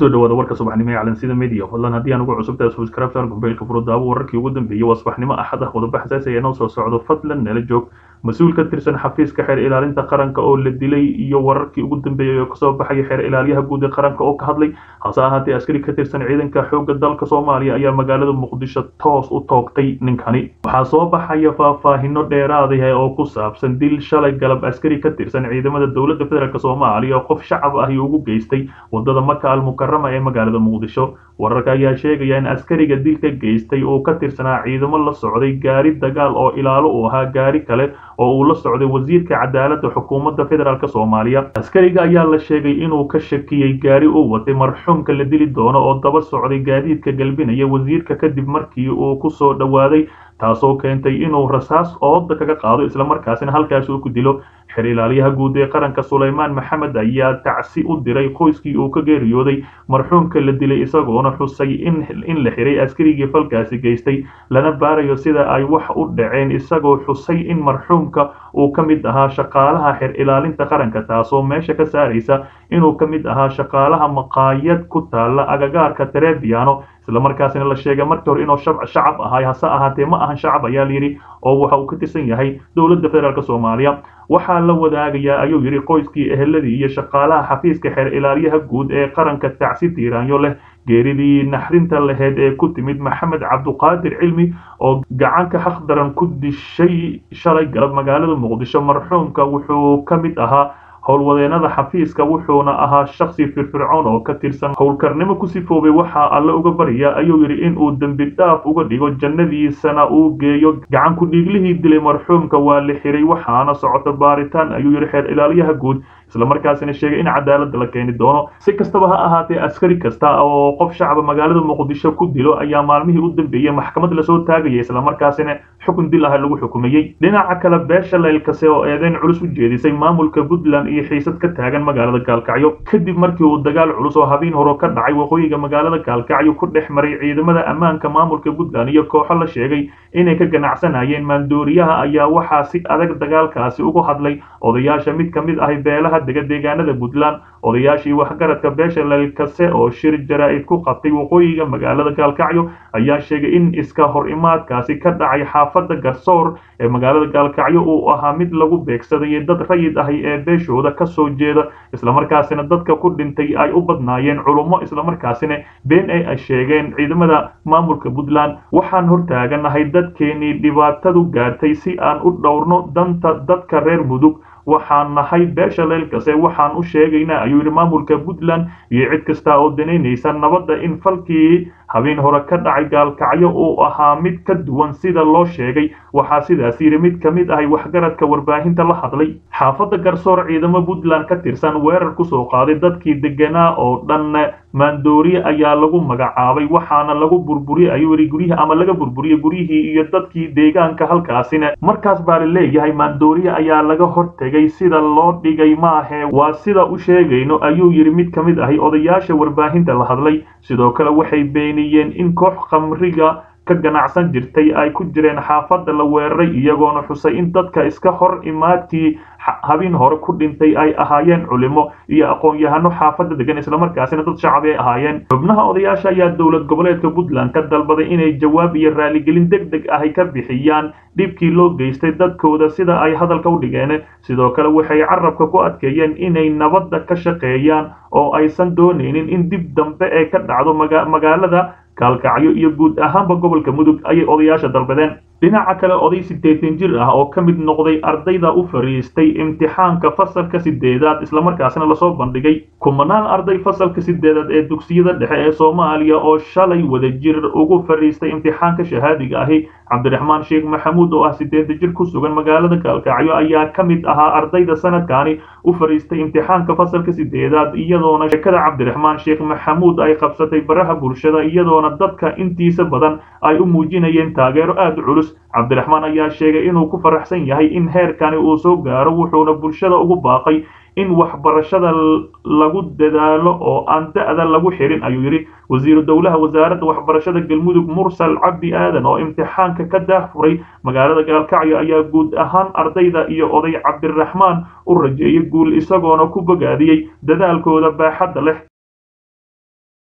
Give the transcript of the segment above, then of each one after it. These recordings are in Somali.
kusoo dhawaada warka subaxnimo ee calansida media fadlan haddii aan ugu cusubtahay subscribe gombeylka furudaawo wararkii ugu dambeeyey waa subaxnimo axad ah qodobo xasaasi ayaa noo soo socdo fadlan nala joog mas-uul ka tirsan xafiiska xeer ilaalinta qaranka oo la dilay iyo wararkii ugu dambeeyey oo kasoo baxaya xeer ilaaliyaha guud ee qaranka oo ka hadlay hase ahaatee askari ka tirsan ciidanka xoogga dalka soomaaliya ayaa magaalada muqdisho toos u toogtay ninkani waxaa soo baxaya faahfaahino dheeraadah oo ku saabsan dil shalay galab askari ka tirsan ciidamada dowladda federaalk soomaaliya oo qof shacab ahi ugu geystay wadada maka almukarama ee magaalada muqdisho wararka ayaa sheegaya in askariga dilka geystay uu ka tirsanaa ciidamo la socday gaari dagaal oo ilaalo uu ahaa gaari kale oo uu la socday wasiirka cadaaladda xukuumadda federaalk soomaaliya askariga ayaa la sheegay inuu ka shakiyey gaari uu watay marxuumka la dili doono oo daba socday gaadiidka galbinaya wasiirka kadib markii uu ku soo dhowaaday taasoo keentay inuu rasaas ooda kaga qaado islamarkaasina halkaasi uu ku dilo xer ilaaliyaha guud ee qaranka sulaymaan maxamed ayaa tacsi u diray qoyskii uu ka geeriyooday marxuumka la dilay isagoona xusay in la xiray askarigii falkaasi geystay lana baarayo sida ay wax u dhaceen isagoo xusay in marxuumka uu ka mid ahaa shaqaalaha xer ilaalinta qaranka taasoo meesha ka saaraysa inuu ka mid ahaa shaqaalaha maqaayad ku taala agagaarka trebiano islamarkaasina la sheegay markii hore inuu shacab ahay hase ahaatee ma ahan shacab ayaa layidhi oo waxa uu ka tirsan yahay dowladda federaalk soomaaliya waxaa la wadaagayaa ayuu yidhi qoyskii eheladii iyo shaqaalaha xafiiska xeer ilaaliyaha guud ee qaranka tacsi tiiraanyo leh geeridii naxrinta laheyd ee ku timid maxamed cabduqaadir cilmi oo gacanka xaqdaran ku dishay shalay galab magaalada muqdisho marxuumka wuxuu ka mid ahaa howlwadeenada xafiiska wuxuuna ahaa shaksi firfircoon oo ka tirsan howlkarnimo ku sifoobay waxaa alle uga barya ayuu yidhi inuu dembi dhaaf uga dhigo jannadiisana uu geeyo gacan ku-dhiiglihii dilay marxuumka waa la xiray waxaana socota baaritaan ayuu yidhi xeer ilaaliyaha guud islamarkaasina sheegay in cadaaladda la keeni doono si kastaba ha ahaatee askari kasta oo qof shacaba magaalada muqdisho ku dilo ayaa maalmihii u dambeeyey maxkamad lasoo taagaya islamarkaasina xukun dil ah lagu xukumayey dhinaca kale beesha laylkase oo eedeyn culus u jeedisay maamulka puntland iyo xiisad ka taagan magaalada gaalkacyo kadib markii uu dagaal culus oo habeen horo ka dhacay waqooyiga magaalada gaalkacyo ku dhex maray ciidamada ammaanka maamulka puntland iyo kooxo la sheegay inay ka ganacsanayeen maandooriyaha ayaa waxaa si adag dagaalkaasi ugu hadlay odayaasha mid ka mid ahi beelaha dega deegaanada puntland odayaashii waxgaradka beesha laylkase oo shir jaraa-id ku qabtay waqooyiga magaalada gaalkacyo ayaa sheegay in iska hor imaadkaasi ka dhacay xaafadda garsoor ee magaalada gaalkacyo uu ahaa mid lagu beegsadayay dad rayid ahi ee beeshooda ka soo jeeda islamarkaasina dadka ku dhintay ay u badnaayeen culummo islamarkaasina been ay sheegeen ciidamada maamulka puntland waxaan hortaaganahay dadkeenii dhibaatadu gaartay si aan u dhowrno danta dadka reer mudug waxaan nahay beesha leylkase waxaan u sheegaynaa ayuu yidhi maamulka puntland iyo cid kasta oo danaynaysa nabadda in falkii habeen hore ka dhacay gaalkacyo uu ahaa mid ka duwan sida loo sheegay waxaa sidaas yidhi mid ka mid ahay waxgaradka warbaahinta la hadlay xaafadda garsoor ciidamo puntland ka tirsan weerar kusoo qaaday dadkii deganaa oo dhan maandooriye ayaa lagu magacaabay waxaana lagu burburiyey ayuu yidhi guryihii ama laga burburiyey guryihii iyo dadkii deegaanka halkaasina markaas baa la leeyahay maandooriye ayaa laga hortegay sida loo dhigay maahee waa sida u sheegayno ayuu yidhi mid ka mid ahi odayaasha warbaahinta la hadlay sidoo kale waxay beeniyeen in koox khamriga ka ganacsan jirtay ay ku jireen xaafadda la weeraray iyagoona xusay in dadka iska hor imaadkii habeen hore ku dhintay ay ahaayeen culimo iyo aqoon-yahano xaafadda degan islamarkaasina dad shacab ay ahaayeen xubnaha odayaasha ayaa dowlad goboleedka puntland ka dalbaday inay jawaab iyo raaligelin deg deg ahi ka bixiyaan dhibkii loo geystay dadkooda sida ay hadalka u dhigeen sidoo kale waxay carabka ku adkeeyeen inay nabadda ka shaqeeyaan oo aysan doonaynin in dib dambe ee ka dhacdo magaalada gaalkacyo iyo guud ahaanba gobolka mudug ayay odayaasha dalbadeen dhinaca kale oday siddeetan jir ah oo ka mid noqday ardayda u fariistay imtixaanka fasalka sideedaad islamarkaasina lasoo bandhigay kumanaan arday fasalka sideedaad ee dugsiyada dhexe ee soomaaliya oo shalay wadajir ugu fariistay imtixaanka shahaadiga ahi cabdiraxmaan sheekh maxamuud oo ah siddeetan jir ku sugan magaalada gaalkacyo ayaa ka mid ahaa ardayda sanadkaani u fariistay imtixaanka fasalka sideedaad iyadoona sheekada cabdiraxmaan sheekh maxamuud ay qabsatay baraha bulshada iyadoona dadka intiisa badan ay u muujinayeen taageero aada u culus cabdiraxmaan ayaa sheegay inuu ku faraxsan yahay in heerkani uu soo gaaro wuxuuna bulshada ugu baaqay in waxbarashada lagu dadaalo oo aan da-da lagu xirin ayuu yidhi wasiiru dowlaha wasaaradda waxbarashada galmudug mursal cabdi aadan oo imtixaanka ka daahfuray magaalada gaalkacyo ayaa guud ahaan ardayda iyo oday cabdiraxmaan u rajeeyay guul isagoona ku bogaadiyey dadaalkooda baaxadda leh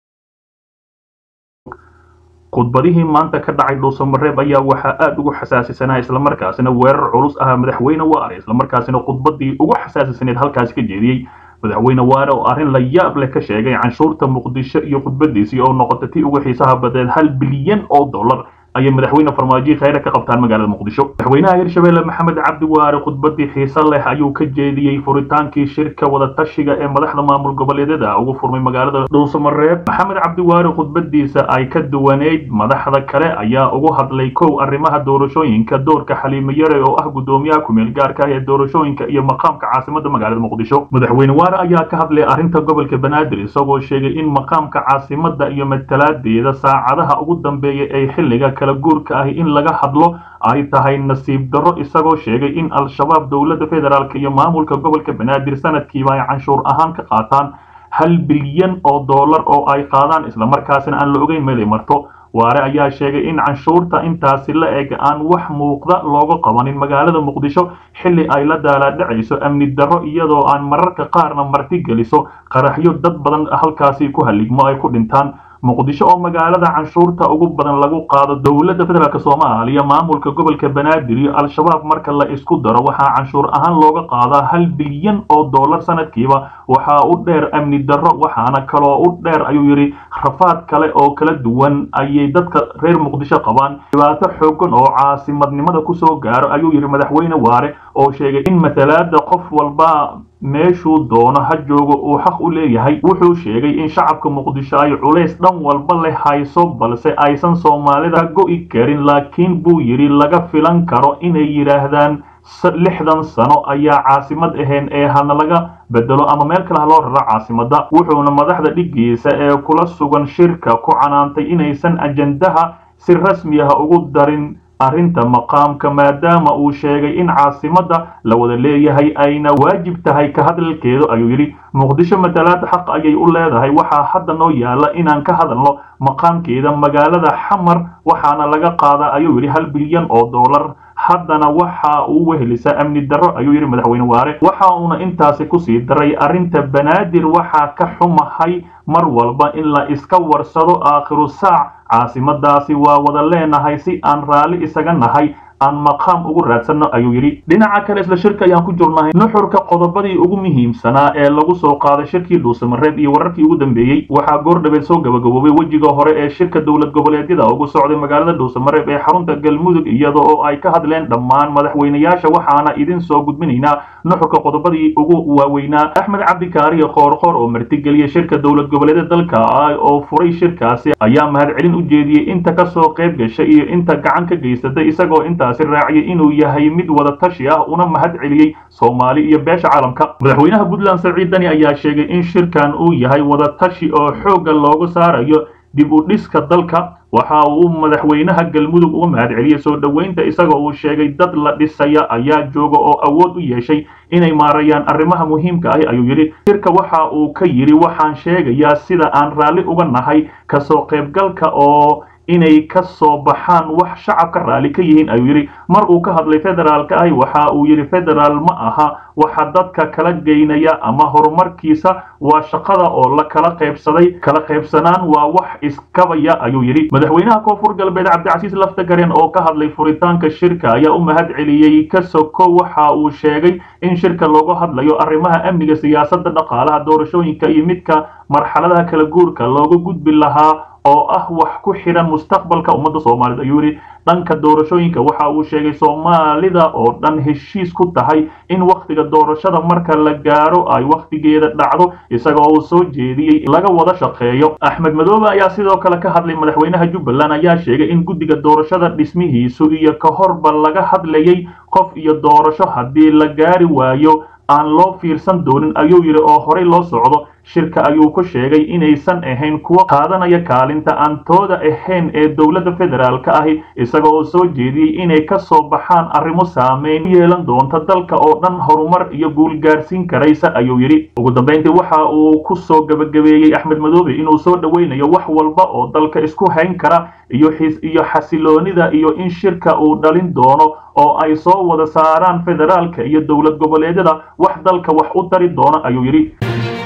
khudbadihii maanta ka dhacay dhuusamareeb ayaa waxaa aad ugu xasaasisanaa islamarkaasina weerar culus ahaa madaxweyne waare islamarkaasina khudbadii ugu xasaasisaneed halkaasi ka jeediyey madaxweyne waare oo arrin la yaab leh ka sheegay canshuurta muqdisho iyo khudbadiisii oo noqotay tii ugu xiisaha badeed hal bilyan oo dollar ayay madaxweyne farmaajo khayre ka qabtaan magaalada muqdisho madaxweynaha hirshabelle maxamed cabdi waare khudbadii xiise leh ayuu ka jeediyey furitaankii shirka wadatashiga ee madaxda maamul goboleedyada ugu furmay magaalada dhuusamareeb maxamed cabdi waare khudbadiisa ay ka duwaneyd madaxda kale ayaa ugu hadlay kow arrimaha doorashooyinka doorka xaliimo yare oo ah guddoomiyaha kumeel gaarka ah ee doorashooyinka iyo maqaamka caasimada magaalada muqdisho madaxweyne waare ayaa ka hadlay arrinta gobolka banaadir isagoo sheegay in maqaamka caasimada iyo matalaadeeda saacadaha ugu dambeeya ay xilliga kala guurka ahi in laga hadlo ay tahay nasiib darro isagoo sheegay in al-shabaab dowladda federaalk iyo maamulka gobolka banaadir sanadkiiba ay canshuur ahaan ka qaataan hal bilyan oo dollar oo ay qaadaan islamarkaasina aan la ogeyn meel ay marto waare ayaa sheegay in canshuurta intaasi la eg aan wax muuqda looga qabanin magaalada muqdisho xilli ay la daalaadhacayso amni darro iyadoo aan mararka qaarna marti geliso qaraxyo dad badan halkaasi ku haligmo ay ku dhintaan muqdisho oo magaalada canshuurta ugu badan lagu qaado dowladda federaalk soomaaliya maamulka gobolka banaadir iyo al-shabaab marka la isku daro waxaa canshuur ahaan looga qaadaa hal bilyan oo dollar sanadkiiba waxaa u dheer amni darro waxaana kaloo u dheer ayuu yidhi rafaad kale oo kala duwan ayay dadka reer muqdisho qabaan dhibaato xoogan oo caasimadnimada kusoo gaaro ayuu yidhi madaxweyne waare oo sheegay in matalaada qof walba meeshuu doono ha joogo uu xaq u leeyahay wuxuu sheegay in shacabka muqdisho ay culays dhan walba leh hayso balse aysan soomaalida go'i karin laakiin buu yidhi laga filan karo inay yidhaahdaan lixdan sano ayaa caasimad ahayn ee hana laga bedelo ama meel kale ha loo raro caasimadda wuxuuna madaxda dhiggiisa ee kula sugan shirka ku canaantay inaysan ajandaha si rasmi ah ugu darin arrinta maqaamka maadaama uu sheegay in caasimadda la wada leeyahay ayna waajib tahay ka hadalkeedu ayuu yidhi muqdisho matalaad xaq ayay u leedahay waxaa hadda noo yaala inaan ka hadalno maqaamkeeda magaalada xamar waxaana laga qaadaa ayuu yidhi hal bilyan oo dollar haddana waxa uu wehelisaa amni darro ayuu yidhi madaxweyne waare waxa uuna intaasi kusii daray arrinta banaadir waxaa ka xumahay mar walba in la iska warsado aakhiru saac caasimadaasi waa wada leenahay si aan raalli isaga nahay aan maqaam ugu raadsanno ayuu yidhi dhinaca kale isla shirka ayaan ku jirnahay nuxurka qodobadii ugu muhiimsanaa ee lagu soo qaaday shirkii dhuusamareeb iyo wararkii ugu dambeeyey waxaa goordhabeed soo gabagaboobay wejiga hore ee shirka dowlad goboleedyada ugu socday magaalada dhuusamareeb ee xarunta galmudug iyada oo ay ka hadleen dhammaan madaxweynayaasha waxaana idin soo gudbinaynaa nuxurka qodobadii ugu waaweynaa axmed cabdikaariyo qoorqoor oo martigeliyay shirka dowlad goboleedyada dalka oo furay shirkaasi ayaa mahadcelin u jeediyey inta kasoo qayb gashay iyo inta gacan ka geysatay isagoo inta raaciyay inuu yahay mid wada tashi ah una mahad celiyey soomaali iyo beesha caalamka madaxweynaha puntland saciid dani ayaa sheegay in shirkan uu yahay wada tashi oo xoogga loogu saarayo dib u dhiska dalka waxa uu madaxweynaha galmudug uga mahad celiyey soo dhoweynta isagoo uu sheegay dad la dhisaya ayaa jooga oo awood u yeeshay inay maarayaan arrimaha muhiimka ahi ayuu yidhi shirka waxa uu ka yidhi waxaan sheegayaa sida aan raalli uga nahay kasoo qaybgalka oo inay ka soo baxaan wax shacabka raalli ka yihiin ayuu yidhi mar uu ka hadlay federaalka ahi waxa uu yidhi federaal ma aha waxa dadka kala geynaya ama horumarkiisa waa shaqada oo la kala qaybsaday kala qaybsanaan waa wax iskabaya ayuu yidhi madaxweynaha koonfur galbeed cabdicasiis laftagareen oo ka hadlay furitaanka shirka ayaa u mahad celiyey kasoko waxa uu sheegay in shirka looga hadlayo arrimaha amniga siyaasadda dhaqaalaha doorashooyinka iyo midka marxaladaha kala guurka looga gudbi lahaa oo ah wax ku xidhan mustaqbalka ummadda soomaaliyed ayuu yidhi dhanka doorashooyinka waxa uu sheegay soomaalida oo dhan heshiis ku tahay in wakhtiga doorashada marka la gaaro ay wakhtigeeda dhacdo isagoo uu soo jeediyey laga wada shaqeeyo axmed madoobe ayaa sidoo kale ka hadlay madaxweynaha jubbaland ayaa sheegay in guddiga doorashada dhismihiisu iyo ka horba laga hadlayay qof iyo doorasho haddii la gaari waayo aan loo fiirsan doonin ayuu yidhi oo horey loo socdo shirka ayuu ku sheegay inaysan ahayn kuwa qaadanaya kaalinta aan tooda ahayn ee dowladda federaalka ahi isagoo oo soo jeediyey inay ka soo baxaan arrimo saameyn u yeelan doonta dalka oo dhan horumar iyo guul gaarsiin karaysa ayuu yidhi ugu dambayntii waxa uu ku soo gabagabeeyey axmed madoobe inuu soo dhoweynayo wax walba oo dalka isku hayn kara iyo iyo xasiloonida iyo in shirka uu dhalin doono oo ay soo wada saaraan federaalka iyo dowlad goboleedyada wax dalka wax u dari doono ayuu yidhi